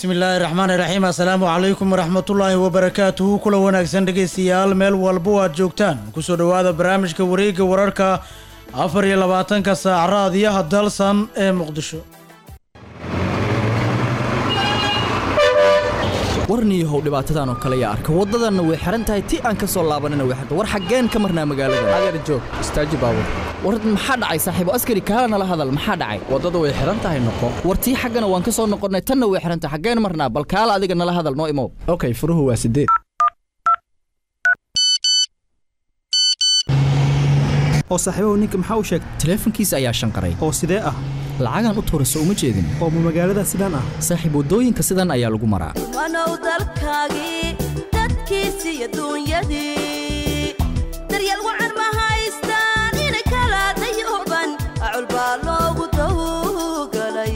bismillaahi raxmaani raxiim assalaamu calaykum waraxmatullaahi wabarakaatuhu kula wanaagsan dhegaystayaal meel walba oo aad joogtaan kusoo dhowaada barnaamijka wareegga wararka afar iyo labaatanka saac raadiyaha dalsan ee muqdisho warniyahow dhibaatadan oo kale yaa arka waddadanna way xihan tahay ti aan ka soo laabanina way xirta war xaggeen ka marnaa magaalada adeer joog istaaji baabur war maxaa dhacay saaxiibo askari kaala nala hadal maxaa dhacay waddada way xihan tahay noqo war tii xaggana waan ka soo noqonnay tanna way xihan tahay xaggeen marnaa bal kaala adiga nala hadal noo imow okay furuhu waa sideed oo saaxiibahu ninka maxaa u sheegtay taleefankiisa ayaa shanqaray oo sidee ah lacagaan u tuurayso uma jeedin oo ma magaalada sidaan ah saaxiib waddooyinka sidan ayaa lagu maraa wanow dalkaagii dadkiisii iyo duunyadii daryeel wacan ma haystaan inay kala dayooban acul baa loogu dawgalay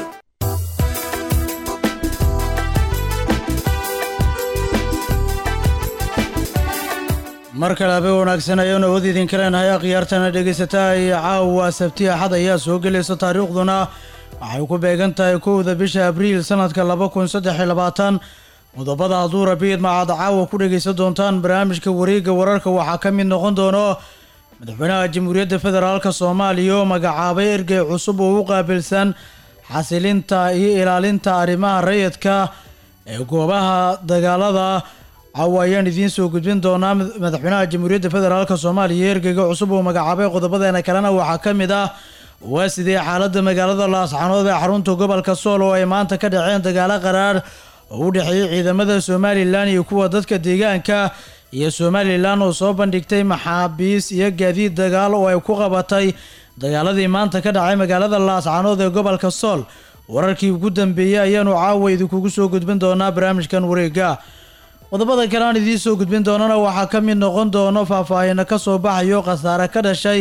mar kale habe wanaagsan ayaanu awood idinka leenahay akhyaartana dhegaysataa iyo caawa sabti axad ayaa soo gelaysa taariikhduna waxay ku beegan tahay kowda bisha abriil sanadka laba kun saddex iyo labaatan qodobada hadduu rabiid macaad caawa ku dhegaysan doontaan barnaamijka wareegga wararka waxaa ka mid noqon doono madaxweynaha jamhuuriyadda federaalk soomaaliya oo magacaabay ergey cusub oo u qaabilsan xasilinta iyo ilaalinta arrimaha rayidka ee goobaha dagaalada caawa ayaan idiin soo gudbin doonaa madaxweynaha jamhuuriyadda federaalk soomaaliya ergeyga cusub oo magacaabay qodobadeena kalena waxaa ka mid ah waa sidee xaaladda magaalada laascanood ee xarunta gobolka sool oo ay maanta ka dhaceen dagaalo qaraar oo u dhexeeyey ciidamada somalilan iyo kuwa dadka deegaanka iyo somalilan oo soo bandhigtay maxaabiis iyo gaadiid dagaal oo ay ku qabatay dagaaladii maanta ka dhacay magaalada laascanood ee gobolka sool wararkii ugu dambeeyey ayaanu caawa idinkugu soo gudbin doonaa barnaamijkan wareega qodobada kale aan idiin soo gudbin doonana waxaa ka mid noqon doono faahfaahino ka soo baxayo khasaare ka dhashay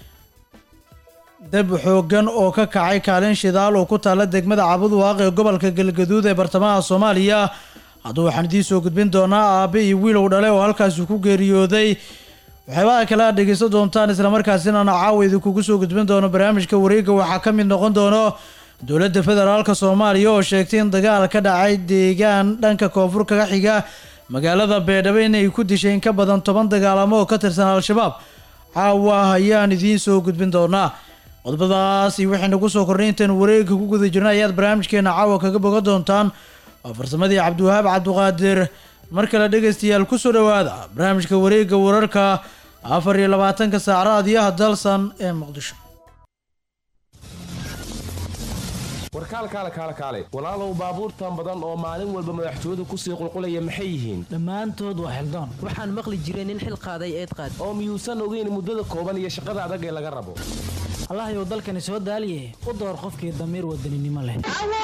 dab xooggan oo ka kacay kaalin shidaal oo ku taalla degmada cabudwaaq ee gobolka galgaduud ee bartamaha soomaaliya hadduu waxaan idiin soo gudbin doonaa aabe iyo wiilow dhale oo halkaasi ku geeriyooday waxyaabaha kale aad dhegeysan doontaan islamarkaasina caawa idinkugu soo gudbin doono barnaamijka wareegga waxaa ka mid noqon doono dowladda federaalk soomaaliya oo sheegtay in dagaal ka dhacay deegaan dhanka koonfur kaga xiga magaalada beedhabo inay ku dishay in ka badan toban dagaalamo oo ka tirsan al-shabaab caawa ayaan idiin soo gudbin doonaa qodobadaas iyo waxaynu ku soo kornay intaenu wareegga ku guda jirna ayaad barnaamijkeena caawa kaga bogan doontaan waa farsamadii cabdiwahaab cabduqaadir mar kale dhegaystayaal kusoo dhowaada barnaamijka wareegga wararka afar iyo labaatanka saac raadiyaha dalsan ee muqdisho warkaal kaale kaale kaale walaalow baabuurtan badan oo maalin walba madaxtooyadu kusii qulqulaya maxay yihiin dhammaantood waa xildoon waxaan maqli jiray nin xil qaaday eed qaad oo miyuusan ogeyn muddada kooban iyo shaqada adag ee laga rabo allahyow dalkani soo daaliye u door qofkii damiir wadaninimo leh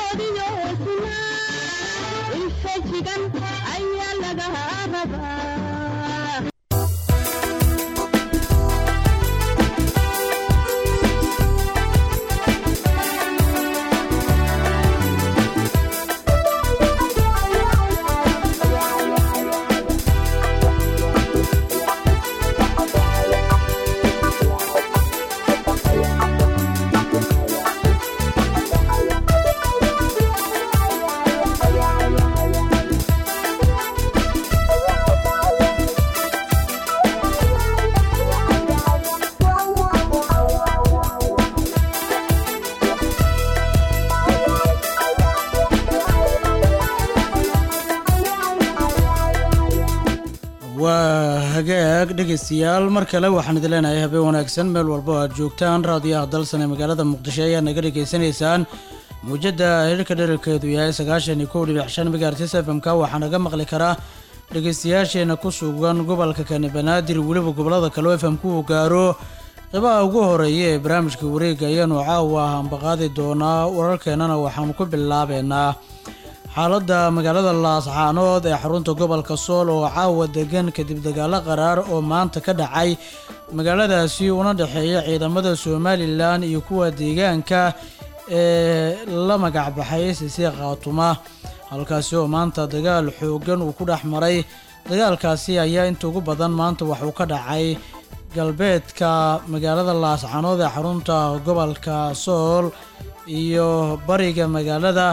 waa hagaag dhegaystayaal mar kale waxaan idin leenahay habeen wanaagsan meel walba oo aad joogtaan raadiyaha dalsan ee magaalada muqdisho ayaad naga dhegaysanaysaan muujadda hirka dherarkeedu yahay sagaashan iyo kow dhibic shan megahertis fm ka waxaa naga maqli karaa dhegaystayaasheena ku sugan gobolka kani banaadir weliba gobolada kale oo fm ku gaaro qeybaha ugu horeeya ee barnaamijka wareega ayaanu caawa hambaqaadi doonaa wararkeenana waxaanu ku bilaabeynaa xaaladda magaalada laascaanood ee xarunta gobolka sool oo caawa degan kadib dagaalo qaraar oo maanta ka dhacay magaaladaasi una dhexeeya ciidamada somalilan iyo kuwa deegaanka ee la magacbaxay sisi khaatuma halkaasi oo maanta dagaal xoogan uu ku dhex maray dagaalkaasi ayaa inta ugu badan maanta waxuu ka dhacay galbeedka magaalada laascaanood ee xarunta gobolka sool iyo bariga magaalada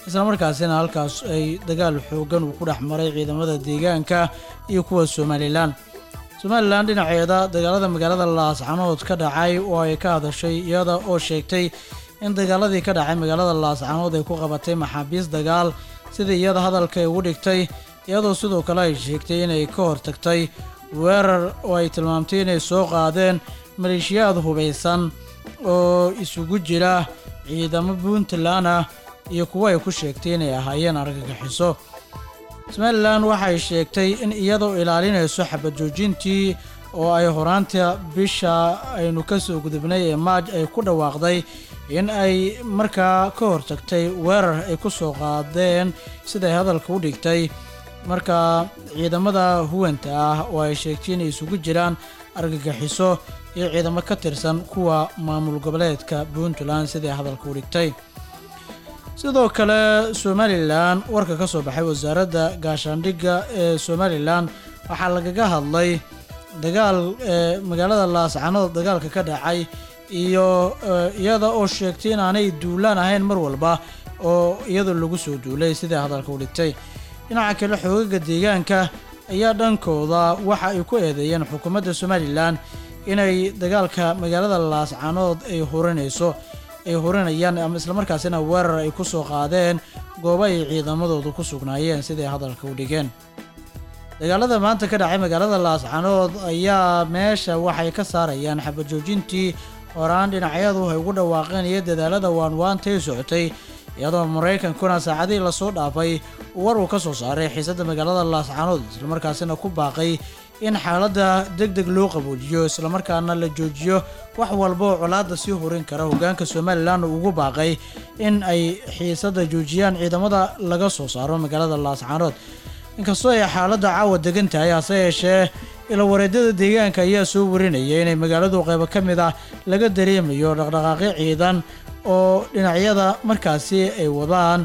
islamarkaasina halkaas ay dagaal xoogan uu ku dhex maray ciidamada deegaanka iyo kuwa somalilan somalilan dhinaceeda dagaalada magaalada laascanood ka dhacay oo ay ka hadashay iyada oo sheegtay in dagaaladii ka dhacay magaalada laascanood ay ku qabatay maxaabiis dagaal sida iyada hadalka ay ugu dhigtay iyadoo sidoo kale ay sheegtay inay ka hortagtay weerar oo ay tilmaamtay inay soo qaadeen maleeshiyaad hubaysan oo isugu jira ciidamo puntland ah iyo kuwo ay ku sheegtay inay ahaayeen argagixiso somalilan waxay sheegtay in iyadoo ilaalinayso xabad joojintii oo ay horaanta bisha aynu ka soo gudubnay ee maaj ay ku dhawaaqday in ay markaa ka hortagtay weerar ay ku soo qaadeen siday hadalka u dhigtay marka ciidamada huwanta ah oo ay sheegtay inay isugu jiraan argagixiso iyo ciidamo ka tirsan kuwa maamul goboleedka puntland siday hadalka u dhigtay sidoo kale somalilan warka ka soo baxay wasaaradda gaashaandhigga ee somalilan waxaa lagaga hadlay dagaal ee magaalada laascanood dagaalka ka dhacay iyo iyada oo sheegtay inaanay duulaan ahayn mar walba oo iyadoo lagu soo duulay siday hadalka u dhigtay dhinaca kale xoogaga deegaanka ayaa dhankooda waxa ay ku eedeeyeen xukuumadda somalilan inay dagaalka magaalada laascanood ay hurinayso ay hurinayaan ama islamarkaasina weerar ay ku soo qaadeen goobo ay ciidamadoodu ku sugnaayeen siday hadalka u dhigeen dagaalada maanta ka dhacay magaalada laascanood ayaa meesha waxay ka saarayaan xabajoojintii horaan dhinacyadu ay ugu dhawaaqeen iyo dadaalada waanwaantay socotay iyadoo maraykankuna saacadihii lasoo dhaafay war uu ka soo saaray xiisadda magaalada laascanood islamarkaasina ku baaqay in xaaladda deg deg loo qaboojiyo islamarkaana la joojiyo wax walba oo colaadda sii hurin kara hogaanka somalilan uu ugu baaqay in ay xiisadda joojiyaan ciidamada laga soo saaro magaalada laascanood inkastoo ay xaaladda caawa degan tahay hase yeeshee ilawareedyada deegaanka ayaa soo warinaya inay magaaladu qaybo ka mid ah laga dareemayo dhaqdhaqaaqyo ciidan oo dhinacyada markaasi ay wadaan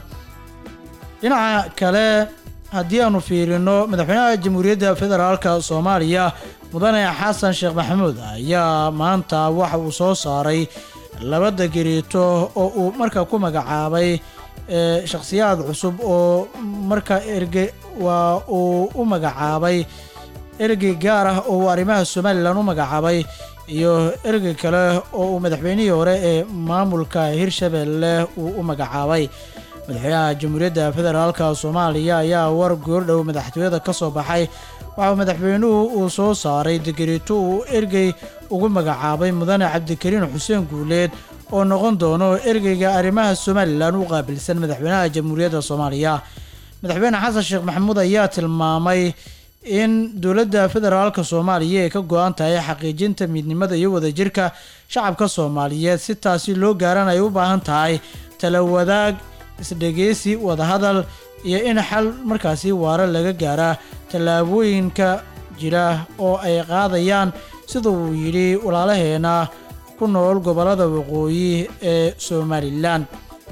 dhinaca kale haddii aanu fiirino madaxweynaha jamhuuriyadda federaalka soomaaliya mudane xasan sheekh maxamuud ayaa maanta waxa uu soo saaray laba degreeto oo uu marka ku magacaabay shakhsiyaad cusub oo marka erge waa uu u magacaabay ergey gaar ah oo uu arrimaha somalilan u magacaabay iyo ergey kale oo uu madaxweynihii hore ee maamulka hirshabelle uu u magacaabay madaxweynaha jamhuuriyadda federaalka soomaaliya ayaa war goordhow madaxtooyada ka soo baxay waxauu madaxweynuhu uu soo saaray degreeto uu ergey ugu magacaabay mudane cabdikariin xuseen guuleed oo noqon doono ergeyga arrimaha somalilan u qaabilsan madaxweynaha jamhuuriyadda soomaaliya madaxweyne xasan sheekh maxamuud ayaa tilmaamay in dowladda federaalka soomaaliya ay ka go-an tahay xaqiijinta midnimada iyo wadajirka shacabka soomaaliyeed si taasi loo gaaran ay u baahan tahay tala wadaag isdhegeysi wadahadal iyo in xal markaasi waara laga gaaraa tallaabooyinka jira oo ay qaadayaan sida uu yidhi walaalaheena ku nool gobollada waqooyi ee somalilan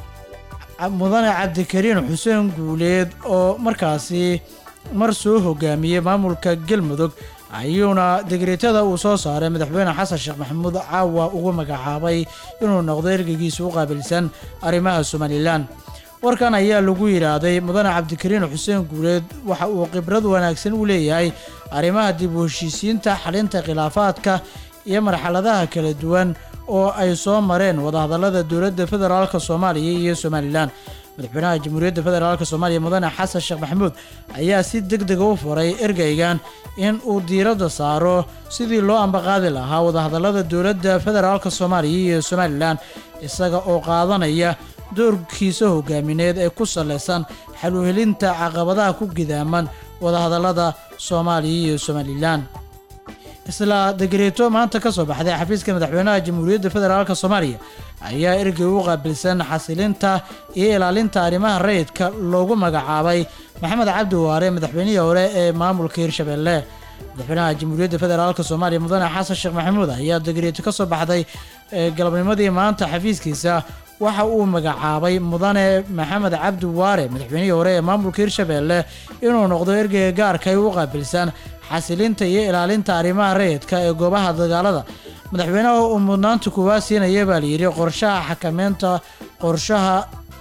mudane cabdikariin xuseen guuleed oo markaasi mar soo hogaamiyey maamulka galmudug ayuuna degreetada uu soo saaray madaxweyne xasan sheekh maxamuud caawa ugu magacaabay inuu noqdo ergeygiisa u qaabilsan arrimaha somalilan warkan ayaa lagu yidhaahday mudane cabdikariin xuseen guuleed waxa uu khibrad wanaagsan u leeyahay arrimaha dib u heshiisiinta xalinta khilaafaadka iyo marxaladaha kala duwan oo ay soo mareen wadahadallada dowladda federaalka soomaaliya iyo somalilan madaxweynaha jamhuuriyadda federaalk soomaaliya mudane xasan sheekh maxamuud ayaa si deg dega u furay ergeygan in uu diiradda saaro sidii loo ambaqaadi lahaa wadahadallada dowladda federaalk soomaaliya iyo somalilan isaga oo qaadanaya doorkiisa hogaamineed ee ku saleysan xaluhelinta caqabadaha ku gidaaman wadahadallada soomaaliya iyo somalilan isla degreeto maanta ka soo baxday xafiiska madaxweynaha jamhuuriyadda federaalk soomaaliya ayaa ergey u qaabilsan xasilinta iyo ilaalinta arrimaha rayidka loogu magacaabay maxamed cabdi waare madaxweynihii hore ee maamulka hirshabelle madaxweynaha jamhuuriyadda federaalk soomaaliya mudane xasan sheekh maxamuud ayaa degreeto ka soo baxday galabnimadii maanta xafiiskiisa waxa uu magacaabay mudane maxamed cabdi waare madaxweynihii hore ee maamulka hirshabelle inuu noqdo ergeyga gaarka u qaabilsan xasilinta iyo ilaalinta arrimaha rayidka ee goobaha dagaalada madaxweynaha uu mudnaanta kuwaa siinaya baa layidhi qorshaha xakameynta qorshaha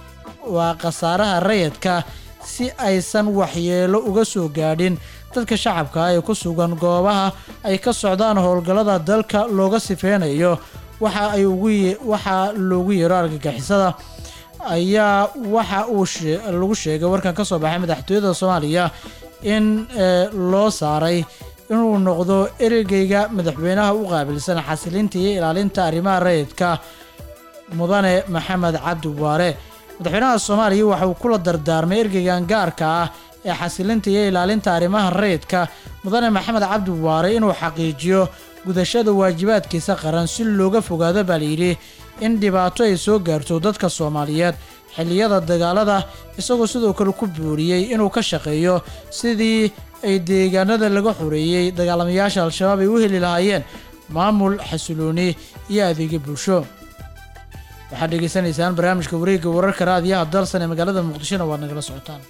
waa khasaaraha rayidka si aysan waxyeelo uga soo gaadhin dadka shacabka ee ku sugan goobaha ay ka socdaan howlgallada dalka looga sifeynayo waxa ay ugu ye- waxaa loogu yeero argagixisada ayaa waxa uu shee- lagu sheegay warkan ka soo baxay madaxtooyada soomaaliya in eh, loo saaray inuu noqdo ereyga madaxweynaha u qaabilsan xasilinta iyo ilaalinta arrimaha rayidka mudane maxamed cabdi waare madaxweynaha soomaaliya waxa uu kula dardaarmay ergeygan gaarka ah ee xasilinta iyo ilaalinta arrimaha rayidka mudane maxamed cabdi waare inuu xaqiijiyo gudashada waajibaadkiisa qaran si looga fogaado baa layidhi in dhibaato ay soo gaarto dadka soomaaliyeed xilliyada dagaalada isagoo sidoo kale ku booriyey inuu ka shaqeeyo sidii ay deegaanada laga xoreeyey dagaalamayaasha al-shabaab ay u heli lahaayeen maamul xasilooni iyo adeegyo bulsho waxaad dhegaysanaysaan barnaamijka wareegga wararka raadiyaha dalsan ee magaalada muqdishona waad nagala socotaan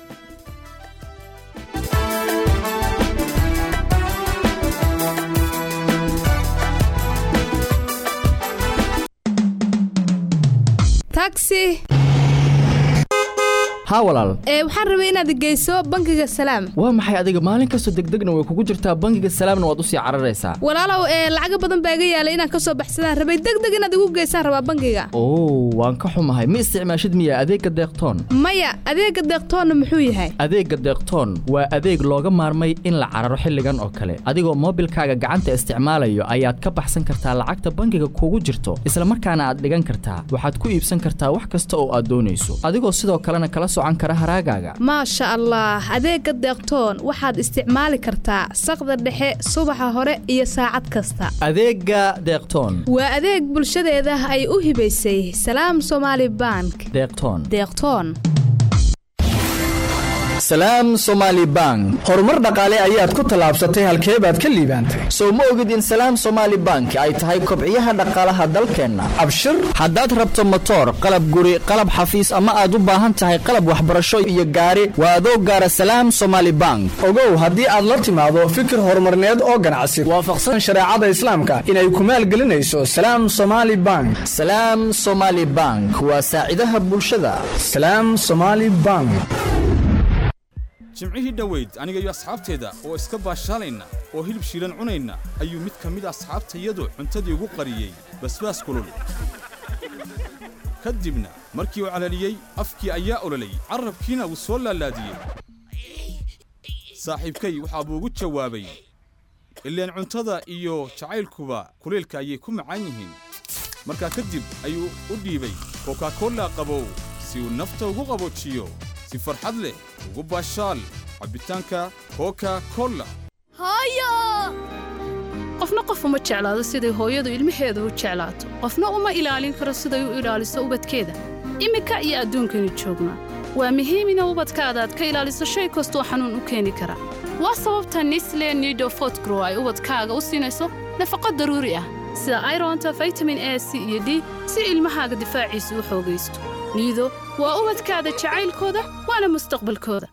taxi haa walaal ee waxaan rabay inaad geyso bangiga salaam waa maxay adiga maalin kastoo degdegna way kugu jirtaa bangiga salaamna waad usii cararaysaa walaalow ee lacaga badan baa iga yaalay inaan kasoo baxsadaan rabay degdeg inaad igu geysaan rabaa bangiga oo waan ka xumahay ma isticmaashid miya adeegga deeqtoon maya adeega deeqtoonna muxuu yahay adeegga deeqtoon waa adeeg looga maarmay in la cararo xilligan oo kale adigoo moobilkaaga gacanta isticmaalayo ayaad ka baxsan kartaa lacagta bangiga kugu jirto isla markaana aad dhigan kartaa waxaad ku iibsan kartaa wax kasta oo aad doonayso adigoo sidoo kalena kala socan kara haraagaaga maasha allah adeega deeqtoon waxaad isticmaali kartaa saqda dhexe subaxa hore iyo saacad kasta adeegga deeqtoon waa adeeg bulshadeeda ay u hibaysay salaam somaali bank deeqtoon deeqtoon salaam somaali bank horumar dhaqaale ayaad ku tallaabsatay halkee baad ka liibaantay sow ma ogid in salaam somaali bank ay tahay kobciyaha dhaqaalaha dalkeenna abshir haddaad rabto motoor qalab guri qalab xafiis ama aad u baahan tahay qalab waxbarasho iyo gaari waa adoo gaara salaam somaali bank ogow haddii aad la timaado fikir horumarneed oo ganacsi waafaqsan shareecada islaamka inay ku maalgelinayso salaam somaali bank salaam somaali bank waa saacidaha bulshada salaam somaali bank jimcihii dhoweyd aniga iyo asxaabteeda oo iska baashaalayna oo hilib shiilan cunayna ayuu mid ka mid a asxaabtayadu cuntadii ugu qariyey basbaas kulul ka dibna markii uu calaliyey afkii ayaa ololay carrabkiina wuu soo laalaadiyey saaxiibkay waxaa buu ugu jawaabay ileen cuntada iyo jacaylkuba kulaylka ayay ku macaan yihiin markaa kadib ayuu u dhiibay kokakolla qabow si uu nafta ugu qaboojiyo si farxad leh ugu baashaal cabbitaanka koka kolla qofna qof uma jeclaado siday hooyadu ilmaheeda u jeclaato qofna uma ilaalin karo siday u ilaaliso ubadkeeda iminka iyo adduunkaynu joognaa waa muhiim ina ubadkaada aad ka ilaaliso shay kastoo xanuun u keeni kara waa sababta nisle nido fotgrow ay ubadkaaga u siinayso nafaqo daruuri ah sida ironta vitamin a c iyo d si ilmahaaga difaaciisu u xoogaysto niido waa ubadkaada jacaylkooda waana mustaqbalkooda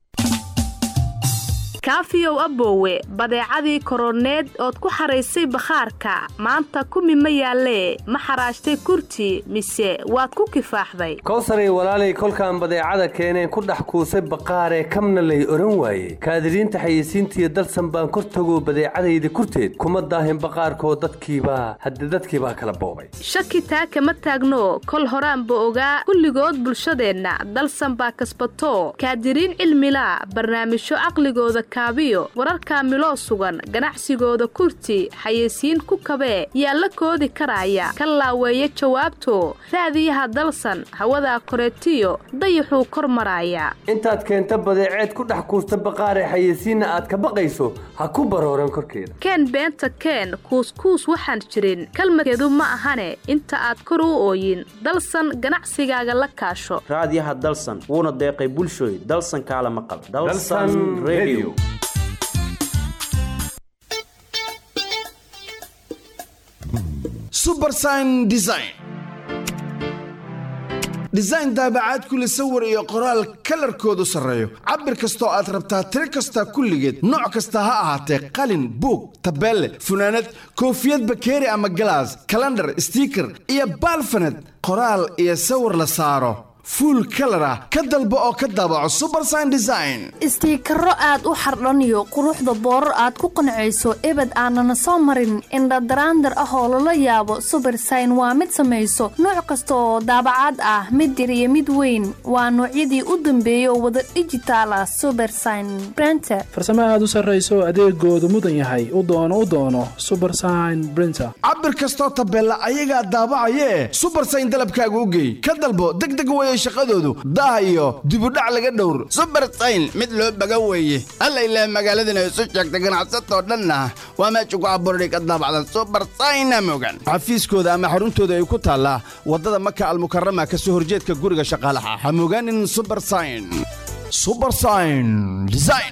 kaafiyow aboowe badeecadii koroneed ood ku xaraysay bakhaarka maanta kumi ma yaallee ma xaraashtay kurti mise waad ku kifaaxday kowsaray walaalay kolkaan badeecada keeneen ku dhex kuusay baqaaree kamna lay odhan waaye kaadiriinta xayeysiintiiyo dalsan baan kor tagoo badeecadayda kurteed kuma daahin baqaarkoo dadkiibaa hadde dadkiibaa kala boobay shaki taa kama taagno kol horaanba ogaa kulligood bulshadeenna dalsan baa kasbato kaadiriin cilmilaa barnaamijyo caqligooda kaabiyo wararka miloo sugan ganacsigooda kurti xayeysiin ku kabee yaa la koodi karaya ka laaweeya jawaabto raadiyaha dalsan hawadaa koreetiyo dayaxuu kor maraaya intaad keenta badeeceed ku dhex kuusta baqaaree xayeysiinna aad ka baqayso ha ku barooran korkeeda keen beenta keen kuuskuus waxaan jirin kalmadkeedu ma ahane inta aad kor u ooyin dalsan ganacsigaaga la kaasho raadiyaha dalsan wuuna deeqay bulshooy dalsan kaala maqal Dalsan Radio. subersign design design daabacaad kule sawir iyo qoraal kalarkoodu sarreeyo cabir kastoo aad rabtaa tiro kasta kulligeed nooc kasta ha ahaatee qalin buug tabeelle funaanad koofiyad bakeeri ama galaas kalandhar stiiker iyo baalfaned qoraal iyo sawir la saaro fuul kalar ah ka dalbo oo ka daabaco subersign design istiikaro aad u xardhaniyo quruxda boorar aad ku qancayso ebed aanana soo marin indhadaraandar ah oo lala yaabo subersign waa mid samayso nooc kasta oo daabacaad ah mid yar iyo mid weyn waa noocyadii u dambeeyay oo wada dhijitaal ah subersign brenter farsamo aad u sarrayso adeegoodu mudan yahay u doono u doono subersign brinter cabir kastoo tabeella ayagaa daabacayee subersign dalabkaaga u geey ka dalbo degdeg weeye shaqadoodu daah iyo dibudhac laga dhowr subersayn mid loo baga weeye alla ilaah magaaladana isu sheegta ganacsatoo dhanna waa meesha ku abuurday ka daabacdan subersayna mogan xafiiskooda ama xaruntooda ay ku taallaa waddada maka almukarama ka soo horjeedka guriga shaqaalaha ha mogaanin subersign subersign design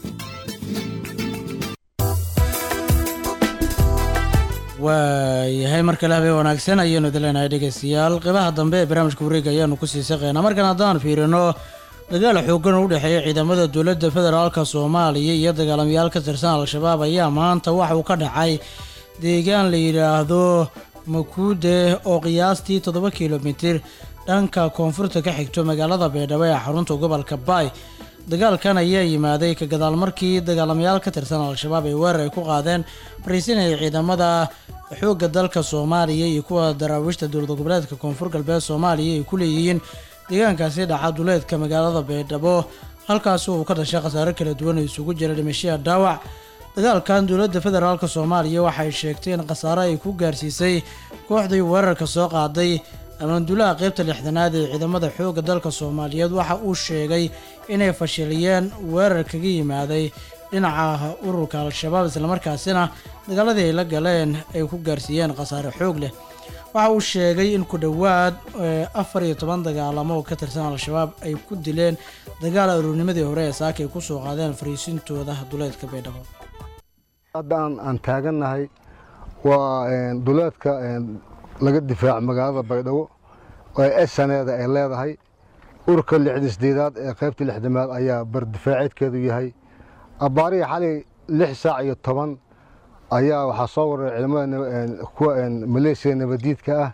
waayahay mar kale habeen wanaagsan ayaanu idileenahay dhegeystayaal qeybaha dambe ee barnaamijka wareega ayaanu kusii saqeynaa markan haddaan fiirino dagaal xoogan u dhexeeya ciidamada dowladda federaalka soomaaliya iyo dagaalamayaal ka tirsan al-shabaab ayaa maanta waxa uu ka dhacay deegaan la yidhaahdo makuude oo qiyaastii toddoba kilomitir dhanka koonfurta ka xigto magaalada baydhabo ee xarunta gobolka baay dagaalkan ayaa yimaaday ka gadaal markii dagaalamayaal ka tirsan al-shabaab ay weerar ay ku qaadeen fariisinaya ciidamada xoogga dalka soomaaliya iyo kuwa daraawiishta dowlad goboleedka koonfur galbeed soomaaliya ay ku leeyihiin deegaankaasi dhaca duleedka magaalada baydhabo halkaasi uu ka dhashay khasaare kala duwan oo isugu jira dhimashiya dhaawac dagaalkan dowladda federaalk soomaaliya waxay sheegtay in khasaare ay ku gaarsiisay kooxdii weerarka soo qaaday amaandulaha qeybta lixdanaad ee ciidamada xoogga dalka soomaaliyeed waxa uu sheegay inay fashiliyeen weerar kaga yimaaday dhinaca ururka al-shabaab islamarkaasina dagaaladii ay la galeen ay ku gaarsiiyeen khasaare xoog leh waxa uu sheegay in ku dhowaad afar iyo toban dagaalamo oo ka tirsan al-shabaab ay ku dileen dagaal aroornimadii hore ee saaka ay kusoo qaadeen fariisintooda duleedka baydhabo haddaan aan taagannahay waa duleedka laga difaaco magaalada baydhabo oo esaneeda ay leedahay urka lixdisdeedaad ee qaybta lixdamaad ayaa bardifaaceedkeedu yahay abbaarihii xalay lix saac iyo toban ayaa waxaa soo waray ciidamada kuwa maleesiya nabadiidka ah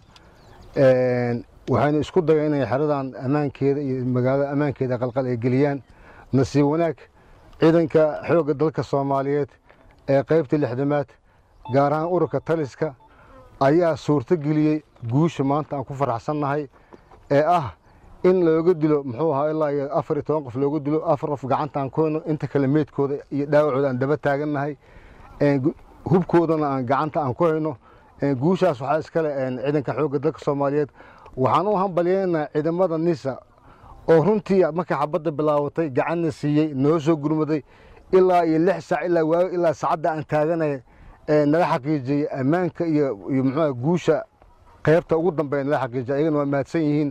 waxayna isku dayeen inay xeradan ammaankeeda iyo magaalada ammaankeeda qalqal ay geliyaan nasiib wanaag ciidanka xoogga dalka soomaaliyeed ee qaybta lixdamaad gaar ahaan ururka taliska ayaa suurto geliyey guusha maanta aan ku faraxsannahay ee ah in looga dilo muxuu ahaa ilaa iyo afar iyo toban qof looga dilo afar qof gacanta aan ku hayno inta kale meydkooda iyo dhaawacooda aan daba taagannahay hubkoodana aan gacanta aan ku hayno guushaas waxaa iskale ciidanka xoogga dalka soomaaliyeed waxaan u hambalyeynaa ciidamada nisa oo runtii markay xabadda bilaabatay gacanna siiyey noo soo gurmaday ilaa iyo lix saac ilaa waayo ilaa saacadda aan taaganay nala xaqiijiyey ammaanka iyo iyo muxuu guusha qaybta ugu dambeeya nala xaqiijiyay ayagana waa mahadsan yihiin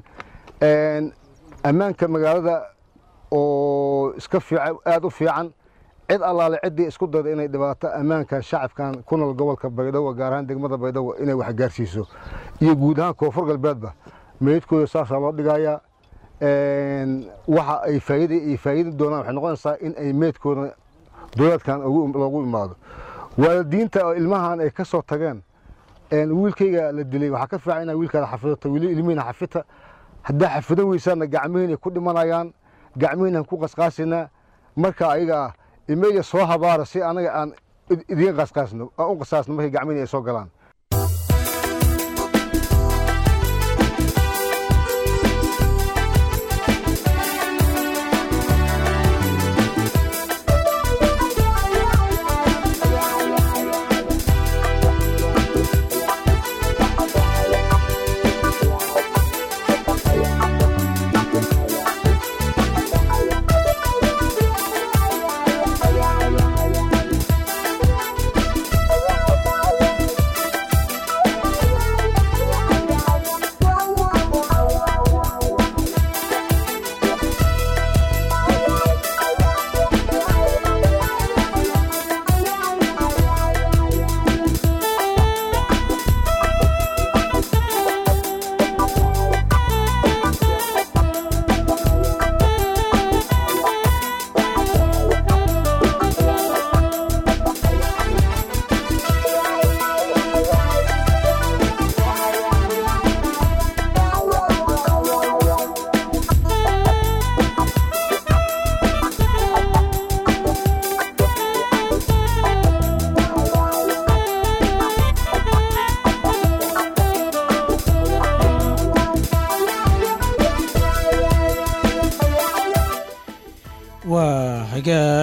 ammaanka magaalada oo iska fiican aada u fiican cid allaale ciddii isku dayda inay dhibaato ammaanka shacabkan ku nool gobolka baydhabo gaar ahaan degmada baydhabo inay wax gaarsiiso iyo guud ahaan koonfur galbeedba meydkooda saasaa loo dhigayaa waxa ay faa'iida ay faa'iidi doonaan waxay noqonaysaa in ay meydkooda dowladkan loogu imaado waalidiinta oo ilmahan ay ka soo tageen wiilkayga la dilay waxaa ka fiican inaa wiilkaada xafidato wili ilmihiina xafita haddaa xafidan weysaana gacmihiinay ku dhimanayaan gacmihiinaan ku qasqaasinaa marka ayaga ah ilmeyga soo habaara si anaga aan idiin qasqaasno aan u qasaasno markay gacmihiina ay soo galaan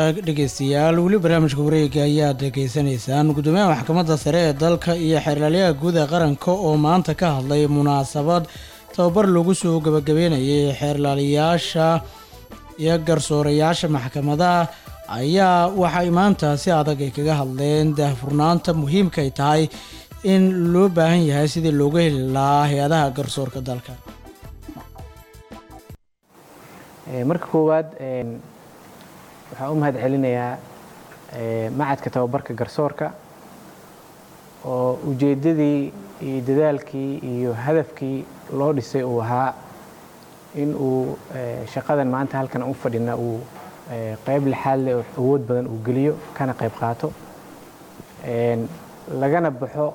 hagaag dhegeystayaal weli barnaamijka wareega ayaad dhegeysanaysaan gudoomiyaha maxkamadda sare ee dalka iyo xeerlaaliyaha guud ee qaranka oo maanta ka hadlay munaasabad tababar lagu soo gabagabeynayay xeerlaaliyaasha iyo garsoorayaasha maxkamadaha ayaa waxay maanta si adag ay kaga hadleen daahfurnaanta muhiimka ay tahay in loo baahan yahay sidii looga heli lahaa hay-adaha garsoorka dalka marka koowaad waxaan u mahad celinayaa macadka tababarka garsoorka oo ujeeddadii iyo dadaalkii iyo hadafkii loo dhisay uu ahaa in uu shaqadan maanta halkan u fadhina uu qayb lixaad leh oo awood badan uu geliyo kana qayb qaato lagana baxo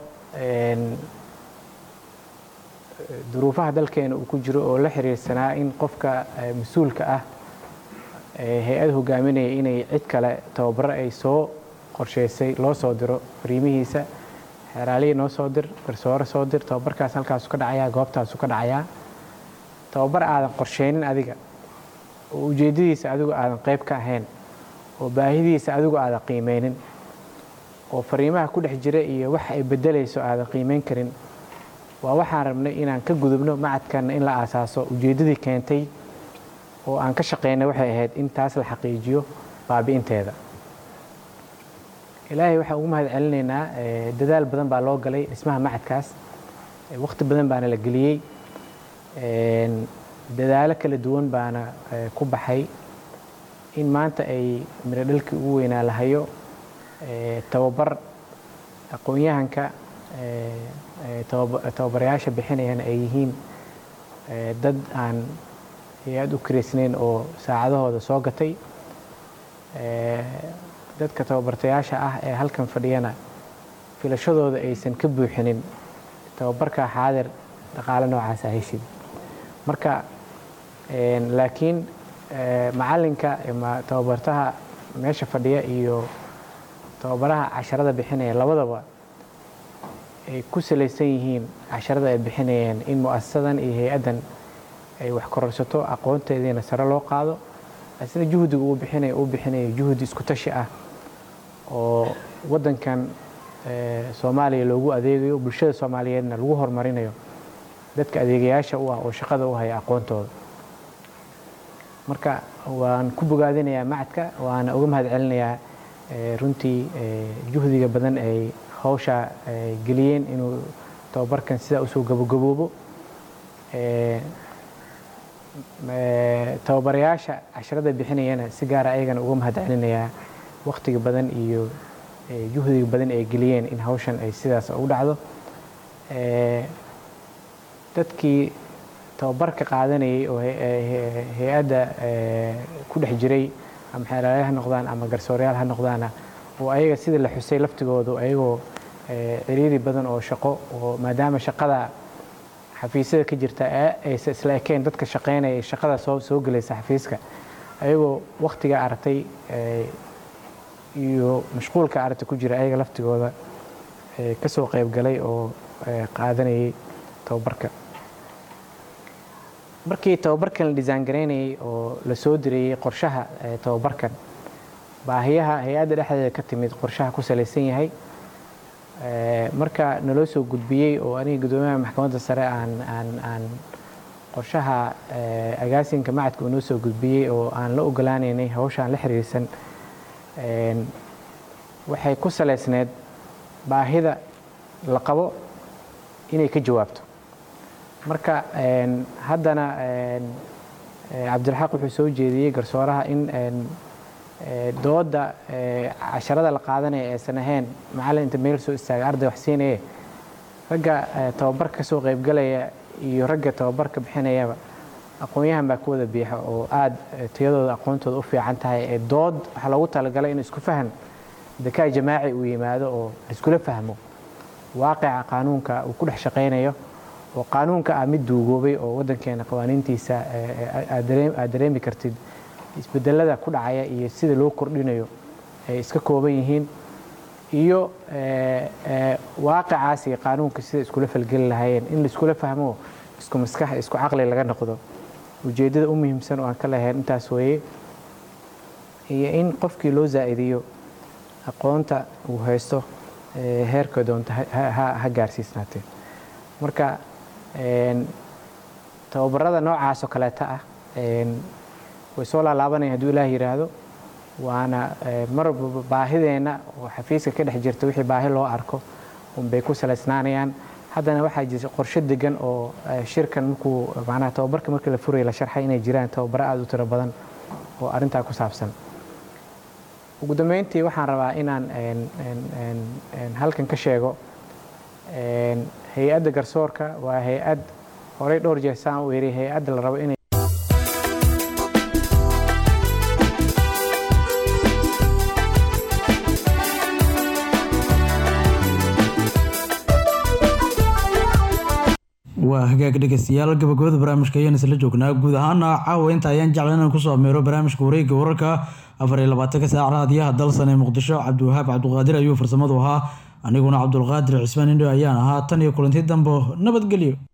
duruufaha dalkeena uu ku jiro oo la xiriirsanaa in qofka mas-uulka ah hay-ad hogaaminaya inay cid kale tababaro ay soo qorsheysay loo soo diro fariimihiisa xeeraalihii noo soo dir garsoore soo dir tababarkaas halkaasu ka dhacayaa goobtaasu ka dhacayaa tababar aadan qorsheynin adiga oo ujeeddadiisa adigu aadan qayb ka ahayn oo baahidiisa adigu aadan qiimeynin oo fariimaha ku dhex jira iyo wax ay beddelayso aadan qiimeyn karin waa waxaan rabnay inaan ka gudubno macadkanna in la aasaaso ujeeddadii keentay oo aan ka shaqeynay waxay ahayd in taas la xaqiijiyo baabi'inteeda ilaahay waxaan ugu mahad celinaynaa dadaal badan baa loo galay dhismaha macadkaas waqti badan baana la geliyey dadaalo kala duwan baana ku baxay in maanta ay miro dhalkii ugu weynaa la hayo tababar aqoon-yahanka tababarayaasha bixinayana ay yihiin dad aan hay-ad u karaysnayn oo saacadahooda soo gatay dadka tababartayaasha ah ee halkan fadhiyana filashadooda aysan ka buuxinin tababarka xaadir dhaqaale noocaasa heshid marka laakiin macalinka ama tababartaha meesha fadhiya iyo tababaraha casharada bixinaya labadaba ay ku salaysan yihiin casharada ay bixinayeen in mu'asasadan iyo hay-addan ay wax kororsato aqoonteediina sare loo qaado asna juhdiga uu bixinayo uu bixinayo juhdi isku tashi ah oo waddankan soomaaliya loogu adeegayo bulshada soomaaliyeedna lagu horumarinayo dadka adeegayaasha u ah oo shaqada u haya aqoontooda marka waan ku bogaadinayaa macadka waana uga mahad celinayaa runtii juhdiga badan ay hawsha geliyeen inuu tababarkan sidaa usoo gabogaboobo tababarayaasha casharada bixinayana si gaara ayagana uga mahad celinayaa wakhtiga badan iyo juhdiga badan ay geliyeen in hawshan ay sidaas u dhacdo dadkii tababarka qaadanayay oo hay-adda ku dhex jiray ama xeelaalya ha noqdaan ama garsooreyaal ha noqdaana oo ayaga sida la xusay laftigoodu ayagoo ciriiri badan oo shaqo oo maadaama shaqada xafiisyada ka jirta aysa isla ekeen dadka shaqeynaya shaqada soo soo gelaysa xafiiska ayagoo wakhtiga aragtay iyo mashquulka aragtay ku jira ayaga laftigooda ka soo qayb galay oo qaadanayay tababarka markii tababarkan la disaan garaynayay oo la soo dirayey qorshaha tababarkan baahiyaha hay-adda dhexdeeda ka timid qorshaha ku salaysan yahay marka naloo soo gudbiyey oo aniga guddoomiyaha maxkamadda sare aan aan aan qorshaha agaasinka macadka uu noo soo gudbiyey oo aan la ogolaanaynay hawshaan la xiriirsan waxay ku salaysneed baahida la qabo inay ka jawaabto marka haddana cabdilxaq wuxuu soo jeediyey garsooraha in dooda casharada la qaadanaya aysan ahayn macallin inta meel soo istaaga arday wax siinaye ragga tababarka ka soo qaybgalaya iyo ragga tababarka bixinayaba aqoon-yahan baa ku wada biixa oo aada tayadooda aqoontooda u fiican tahay ee dood waxaa loogu talagalay in isku fahan dakaa jamaaci uu yimaado oo laiskula fahmo waaqica qaanuunka uu ku dhex shaqaynayo oo qaanuunka ah mid duugoobay oo waddankeena qawaaniintiisa aad dareemi kartid isbedelada ku dhacaya iyo sida loo kordhinayo ay iska kooban yihiin iyo waaqicaas iyo qaanuunka sida iskula falgeli lahaayeen in laiskula fahmo isku maskax isku caqli laga noqdo ujeeddada u muhiimsan oo aan ka lahayn intaas weeye iyo in qofkii loo zaa'idiyo aqoonta uu haysto ee, heerka doonta ha- ha- ha- ha gaarsiisnaatee marka een, tababarada noocaas oo kaleeta ah een, way soo laalaabanayaan hadduu ilaah yidhaahdo waana ee, mar walba baahideenna oo xafiiska ka dhex jirta wixii baahi loo arko unbay ku salaysnaanayaan haddana waxaa jirta qorshe degan oo ee, shirkan markuu macnaha tababarka markii la furaya la sharxay inay jiraan tababaro aada u tiro badan oo arrintaa ku saabsan ugu dambeyntii waxaan rabaa inaan een, een, een, een, halkan ka sheego een, hay-adda garsoorka waa hay-ad horey dhowr jeer saan u yiri hay-adda la rabo inay waa hagaag dhegeystayaal gabagabada barnaamijka ayaan isla joognaa guud ahaana caawa inta ayaan jeclan inaan kusoo ameero barnaamijka wareegga wararka afar iyo labaatanka saac raadiyaha dalsan ee muqdisho cabdiwahaab cabduqaadir ayuu farsamadu ahaa aniguna cabdulqaadir cismaan indho ayaan ahaa tan iyo kulanti dambo nabadgelyo